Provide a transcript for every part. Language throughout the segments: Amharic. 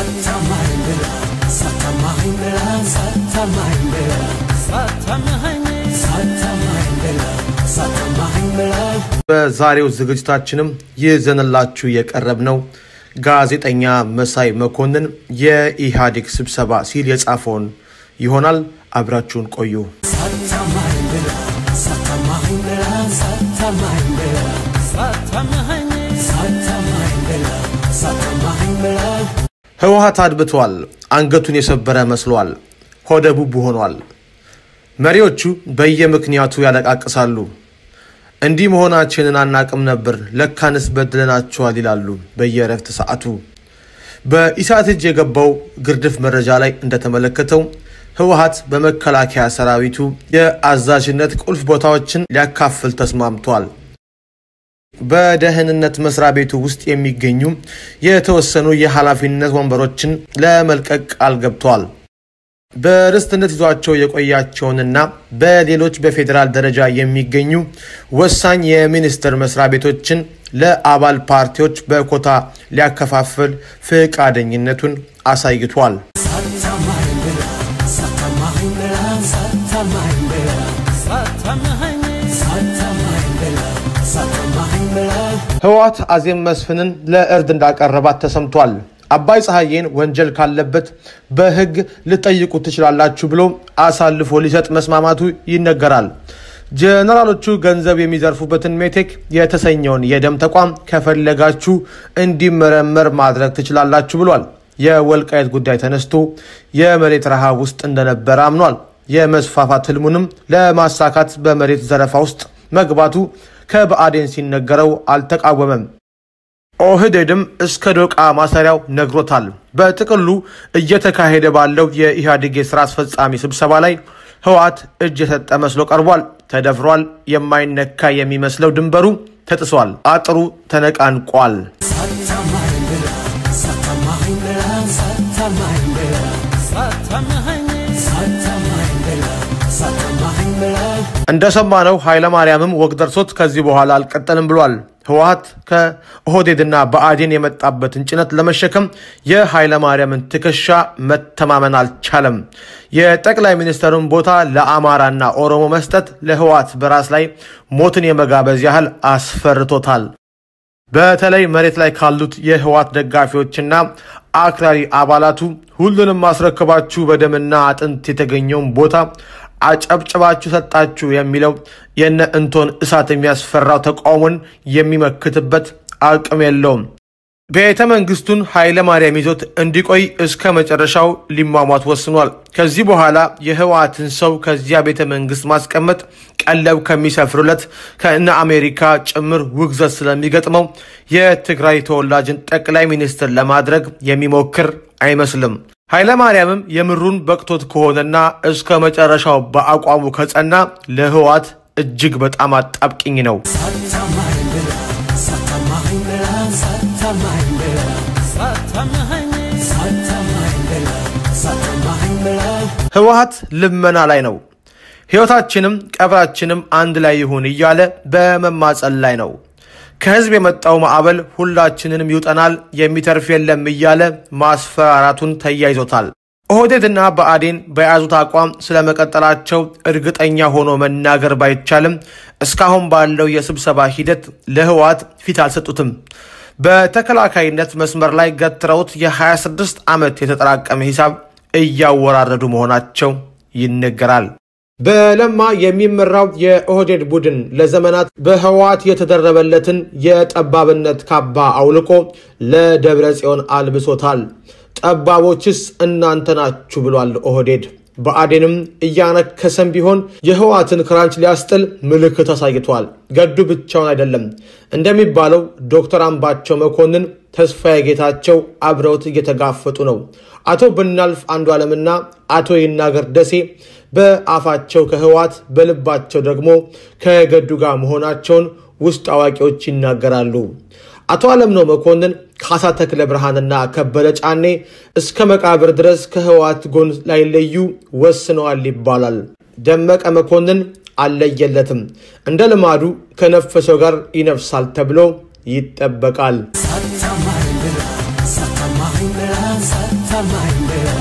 በዛሬው ዝግጅታችንም ይዘንላችሁ የቀረብነው ጋዜጠኛ መሳይ መኮንን የኢህአዴግ ስብሰባ ሲል የጻፈውን ይሆናል። አብራችሁን ቆዩ። ህወሓት አድብቷል። አንገቱን የሰበረ መስሏል። ሆደ ቡቡ ሆኗል። መሪዎቹ በየምክንያቱ ያለቃቅሳሉ። እንዲህ መሆናችንን አናቅም ነበር፣ ለካንስ በድለናቸዋል ይላሉ በየእረፍት ሰዓቱ። በኢሳት እጅ የገባው ግርድፍ መረጃ ላይ እንደተመለከተው ህወሓት በመከላከያ ሰራዊቱ የአዛዥነት ቁልፍ ቦታዎችን ሊያካፍል ተስማምቷል። በደህንነት መስሪያ ቤቱ ውስጥ የሚገኙ የተወሰኑ የኃላፊነት ወንበሮችን ለመልቀቅ ቃል ገብቷል። በርስትነት ይዟቸው የቆያቸውንና በሌሎች በፌዴራል ደረጃ የሚገኙ ወሳኝ የሚኒስቴር መስሪያ ቤቶችን ለአባል ፓርቲዎች በኮታ ሊያከፋፍል ፈቃደኝነቱን አሳይቷል። ህወሓት አዜብ መስፍንን ለእርድ እንዳቀረባት ተሰምቷል። አባይ ፀሐዬን ወንጀል ካለበት በህግ ልጠይቁ ትችላላችሁ ብሎ አሳልፎ ሊሰጥ መስማማቱ ይነገራል። ጀነራሎቹ ገንዘብ የሚዘርፉበትን ሜቴክ የተሰኘውን የደም ተቋም ከፈለጋችሁ እንዲመረመር ማድረግ ትችላላችሁ ብሏል። የወልቃየት ጉዳይ ተነስቶ የመሬት ረሃብ ውስጥ እንደነበረ አምኗል። የመስፋፋት ህልሙንም ለማሳካት በመሬት ዘረፋ ውስጥ መግባቱ ከብአዴን ሲነገረው አልተቃወመም። ኦህዴድም እስከ ዶቃ ማሰሪያው ነግሮታል። በጥቅሉ እየተካሄደ ባለው የኢህአዴግ የስራ አስፈጻሚ ስብሰባ ላይ ህወሓት እጅ የሰጠ መስሎ ቀርቧል። ተደፍሯል። የማይነካ የሚመስለው ድንበሩ ተጥሷል። አጥሩ ተነቃንቋል። እንደሰማነው ኃይለማርያምም ወግ ደርሶት ከዚህ በኋላ አልቀጠልም ብሏል። ህወሓት ከኦህዴድና ብአዴን የመጣበትን ጭነት ለመሸከም የኃይለማርያምን ትከሻ መተማመን አልቻለም። የጠቅላይ ሚኒስትሩን ቦታ ለአማራና ኦሮሞ መስጠት ለህወሓት በራስ ላይ ሞትን የመጋበዝ ያህል አስፈርቶታል። በተለይ መሬት ላይ ካሉት የህወሓት ደጋፊዎችና አክራሪ አባላቱ ሁሉንም ማስረከባችሁ በደምና አጥንት የተገኘውን ቦታ አጨብጭባችሁ ሰጣችሁ የሚለው የነ እንቶን እሳት የሚያስፈራው ተቃውሞን የሚመክትበት አቅም የለውም። ቤተ መንግስቱን ኃይለ ማርያም ይዞት እንዲቆይ እስከ መጨረሻው ሊሟሟት ወስኗል። ከዚህ በኋላ የህወሓትን ሰው ከዚያ ቤተ መንግስት ማስቀመጥ ቀለብ ከሚሰፍሩለት ከእነ አሜሪካ ጭምር ውግዘት ስለሚገጥመው የትግራይ ተወላጅን ጠቅላይ ሚኒስትር ለማድረግ የሚሞክር አይመስልም። ኃይለ ማርያምም የምሩን በቅቶት ከሆነና እስከ መጨረሻው በአቋሙ ከጸና ለህወሓት እጅግ በጣም አጣብቂኝ ነው። ህወሓት ልመና ላይ ነው። ህይወታችንም ቀብራችንም አንድ ላይ ይሁን እያለ በመማጸን ላይ ነው። ከህዝብ የመጣው ማዕበል ሁላችንንም ይውጠናል፣ የሚተርፍ የለም እያለ ማስፈራራቱን ተያይዞታል። ኦህዴድና ብአዴን በያዙት አቋም ስለመቀጠላቸው እርግጠኛ ሆኖ መናገር ባይቻልም እስካሁን ባለው የስብሰባ ሂደት ለህወሓት ፊት አልሰጡትም። በተከላካይነት መስመር ላይ ገትረውት የ26 ዓመት የተጠራቀመ ሂሳብ እያወራረዱ መሆናቸው ይነገራል። በለማ የሚመራው የኦህዴድ ቡድን ለዘመናት በህወሓት የተደረበለትን የጠባብነት ካባ አውልቆ ለደብረ ጽዮን አልብሶታል። ጠባቦችስ እናንተ ናችሁ ብሏል ኦህዴድ። ብአዴንም እያነከሰም ቢሆን የህወሓትን ክራንች ሊያስጥል ምልክት አሳይቷል። ገዱ ብቻውን አይደለም። እንደሚባለው ዶክተር አምባቸው መኮንን፣ ተስፋዬ ጌታቸው አብረውት እየተጋፈጡ ነው። አቶ ብናልፍ አንዱ ዓለምና አቶ ይናገር ደሴ በአፋቸው ከህወሓት በልባቸው ደግሞ ከገዱ ጋር መሆናቸውን ውስጥ አዋቂዎች ይናገራሉ። አቶ አለምነው መኮንን፣ ካሳ ተክለ ብርሃንና ከበደ ጫኔ እስከ መቃብር ድረስ ከህወሓት ጎን ላይለዩ ወስነዋል ይባላል። ደመቀ መኮንን አልለየለትም። እንደ ልማዱ ከነፈሰው ጋር ይነፍሳል ተብሎ ይጠበቃል። ሳታማኝ ብላ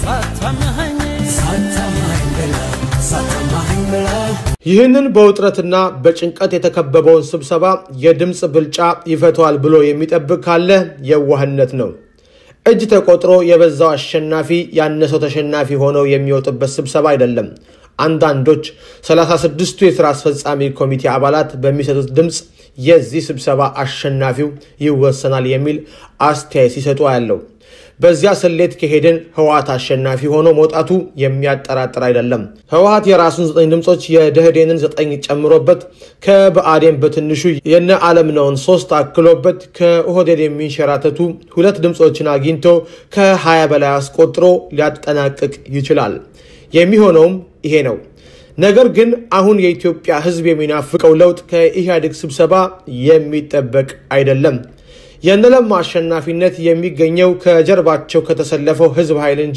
ሳታመሃኝ ሳታማኝ ብላ ሳታማኝ ብላ ይህንን በውጥረትና በጭንቀት የተከበበውን ስብሰባ የድምፅ ብልጫ ይፈተዋል ብሎ የሚጠብቅ ካለ የዋህነት ነው። እጅ ተቆጥሮ የበዛው አሸናፊ ያነሰው ተሸናፊ ሆነው የሚወጡበት ስብሰባ አይደለም። አንዳንዶች 36ቱ የሥራ አስፈጻሚ ኮሚቴ አባላት በሚሰጡት ድምፅ የዚህ ስብሰባ አሸናፊው ይወሰናል የሚል አስተያየት ሲሰጡ ያለው በዚያ ስሌት ከሄድን ህወሓት አሸናፊ ሆኖ መውጣቱ የሚያጠራጥር አይደለም። ህወሓት የራሱን ዘጠኝ ድምፆች የደህዴንን ዘጠኝ ጨምሮበት ከብአዴን በትንሹ የነ አለምነውን ሶስት አክሎበት ከኦህዴድ የሚንሸራተቱ ሁለት ድምፆችን አግኝቶ ከ20 በላይ አስቆጥሮ ሊያጠናቅቅ ይችላል። የሚሆነውም ይሄ ነው። ነገር ግን አሁን የኢትዮጵያ ህዝብ የሚናፍቀው ለውጥ ከኢህአዴግ ስብሰባ የሚጠበቅ አይደለም። የነለማ አሸናፊነት የሚገኘው ከጀርባቸው ከተሰለፈው ህዝብ ኃይል እንጂ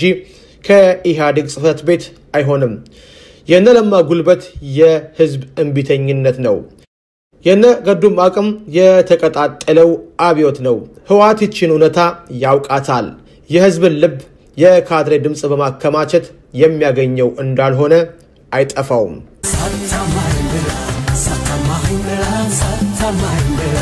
ከኢህአዴግ ጽህፈት ቤት አይሆንም። የነለማ ጉልበት የህዝብ እምቢተኝነት ነው። የነ ገዱም አቅም የተቀጣጠለው አብዮት ነው። ህወሓት ይችን እውነታ ያውቃታል። የህዝብን ልብ የካድሬ ድምፅ በማከማቸት የሚያገኘው እንዳልሆነ አይጠፋውም። ሳታማኝ ብላ ሳታማኝ ብላ ሳታማኝ ብላ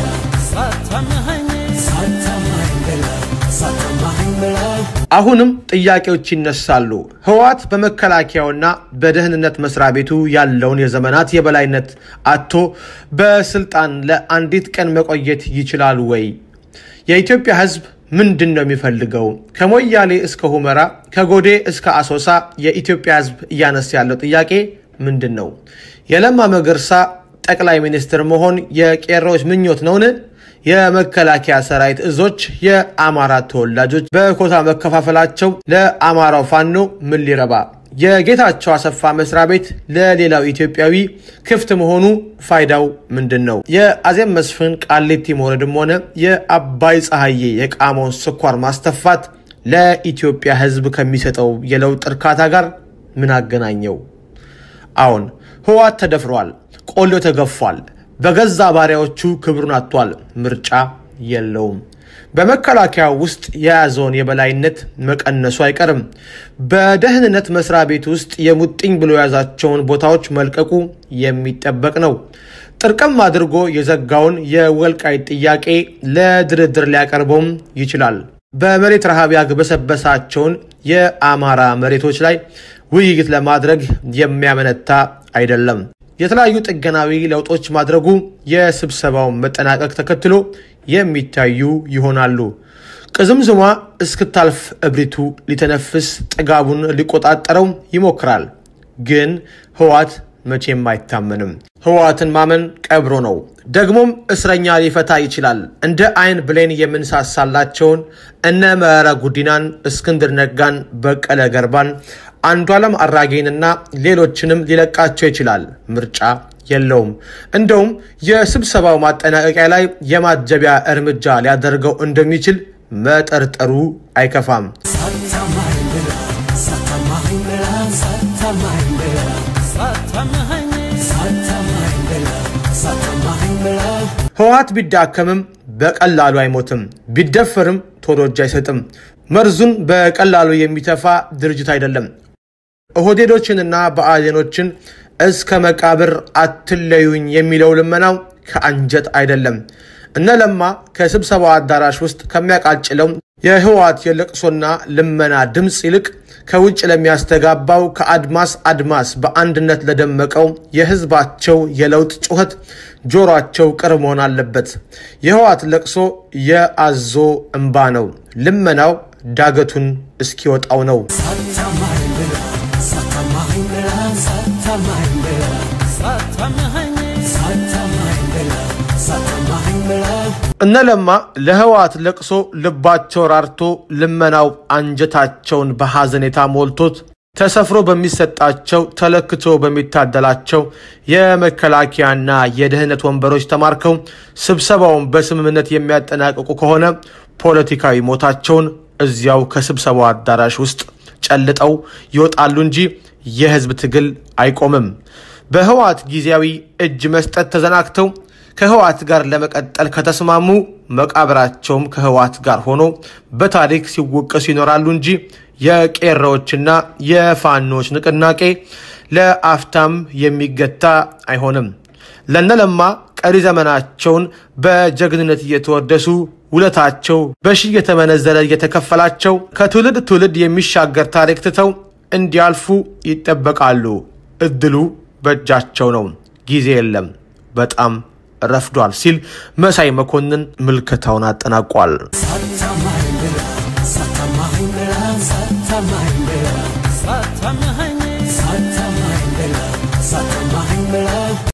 ሳታመሃኝ ሳታማኝ ብላ ሳታማኝ ብላ አሁንም ጥያቄዎች ይነሳሉ። ህወሓት በመከላከያውና በደህንነት መስሪያ ቤቱ ያለውን የዘመናት የበላይነት አጥቶ በስልጣን ለአንዲት ቀን መቆየት ይችላል ወይ? የኢትዮጵያ ህዝብ ምንድን ነው የሚፈልገው? ከሞያሌ እስከ ሁመራ፣ ከጎዴ እስከ አሶሳ የኢትዮጵያ ህዝብ እያነሳ ያለው ጥያቄ ምንድን ነው? የለማ መገርሳ ጠቅላይ ሚኒስትር መሆን የቄሮዎች ምኞት ነውን? የመከላከያ ሰራዊት እዞች የአማራ ተወላጆች በኮታ መከፋፈላቸው ለአማራው ፋኖ ምን ሊረባ? የጌታቸው አሰፋ መስሪያ ቤት ለሌላው ኢትዮጵያዊ ክፍት መሆኑ ፋይዳው ምንድን ነው? የአዜብ መስፍን ቃሊቲ መውረድም ሆነ የአባይ ፀሐዬ የቃመውን ስኳር ማስተፋት ለኢትዮጵያ ህዝብ ከሚሰጠው የለውጥ እርካታ ጋር ምን አገናኘው? አዎን ህወሓት ተደፍሯል፣ ቆሎ ተገፏል፣ በገዛ ባሪያዎቹ ክብሩን አጥቷል። ምርጫ የለውም። በመከላከያ ውስጥ የያዘውን የበላይነት መቀነሱ አይቀርም። በደህንነት መስሪያ ቤት ውስጥ የሙጥኝ ብሎ የያዛቸውን ቦታዎች መልቀቁ የሚጠበቅ ነው። ጥርቅም አድርጎ የዘጋውን የወልቃይት ጥያቄ ለድርድር ሊያቀርበውም ይችላል። በመሬት ረሃብ ያግበሰበሳቸውን የአማራ መሬቶች ላይ ውይይት ለማድረግ የሚያመነታ አይደለም። የተለያዩ ጥገናዊ ለውጦች ማድረጉ የስብሰባውን መጠናቀቅ ተከትሎ የሚታዩ ይሆናሉ። ቅዝምዝሟ እስክታልፍ እብሪቱ ሊተነፍስ ጥጋቡን ሊቆጣጠረው ይሞክራል። ግን ህወሓት መቼም አይታመንም። ህወሓትን ማመን ቀብሮ ነው። ደግሞም እስረኛ ሊፈታ ይችላል። እንደ አይን ብሌን የምንሳሳላቸውን እነ መረራ ጉዲናን፣ እስክንድር ነጋን፣ በቀለ ገርባን፣ አንዷለም አራጌንና ሌሎችንም ሊለቃቸው ይችላል። ምርጫ የለውም። እንደውም የስብሰባው ማጠናቀቂያ ላይ የማጀቢያ እርምጃ ሊያደርገው እንደሚችል መጠርጠሩ አይከፋም። ሳታማኝ ብላ ሳታማኝ ብላ ሳታማኝ ብላ ሳታመሃኝ ሳታማኝ ብላ ሳታማኝ ብላ ህወሓት ቢዳከምም በቀላሉ አይሞትም። ቢደፈርም ቶሎ እጅ አይሰጥም። መርዙን በቀላሉ የሚተፋ ድርጅት አይደለም። ኦህዴዶችንና ብአዴኖችን እስከ መቃብር አትለዩኝ የሚለው ልመናው ከአንጀት አይደለም። እነ ለማ ከስብሰባው አዳራሽ ውስጥ ከሚያቃጭለው የህወሓት የለቅሶና ልመና ድምፅ ይልቅ ከውጭ ለሚያስተጋባው ከአድማስ አድማስ በአንድነት ለደመቀው የህዝባቸው የለውጥ ጩኸት ጆሯቸው ቅርብ መሆን አለበት። የህወሓት ለቅሶ የአዞ እምባ ነው። ልመናው ዳገቱን እስኪወጣው ነው። ሳታማኝ ብላ ሳታማኝ ብላ ሳታማኝ ብላ ሳታመሃኝ ሳታማኝ ብላ ሳታማኝ ብላ እነ ለማ ለህወሓት ለቅሶ ልባቸው ራርቶ ልመናው አንጀታቸውን በሐዘኔታ ሞልቶት ተሰፍሮ በሚሰጣቸው ተለክቶ በሚታደላቸው የመከላከያና የደህንነት ወንበሮች ተማርከው ስብሰባውን በስምምነት የሚያጠናቅቁ ከሆነ ፖለቲካዊ ሞታቸውን እዚያው ከስብሰባው አዳራሽ ውስጥ ጨልጠው ይወጣሉ እንጂ የህዝብ ትግል አይቆምም። በህወሓት ጊዜያዊ እጅ መስጠት ተዘናግተው ከህወሓት ጋር ለመቀጠል ከተስማሙ መቃብራቸውም ከህወሓት ጋር ሆኖ በታሪክ ሲወቀሱ ይኖራሉ እንጂ የቄሮዎችና የፋኖች ንቅናቄ ለአፍታም የሚገታ አይሆንም። ለነለማ ቀሪ ዘመናቸውን በጀግንነት እየተወደሱ ውለታቸው በሺህ እየተመነዘረ እየተከፈላቸው ከትውልድ ትውልድ የሚሻገር ታሪክ ትተው እንዲያልፉ ይጠበቃሉ። እድሉ በእጃቸው ነው። ጊዜ የለም፣ በጣም ረፍዷል ሲል መሳይ መኮንን ምልከታውን አጠናቋል። ሳታማኝ ብላ ሳታማኝ ብላ ሳታማኝ ብላ ሳታመኸኝ ሳታማኝ ብላ ሳታማኝ ብላ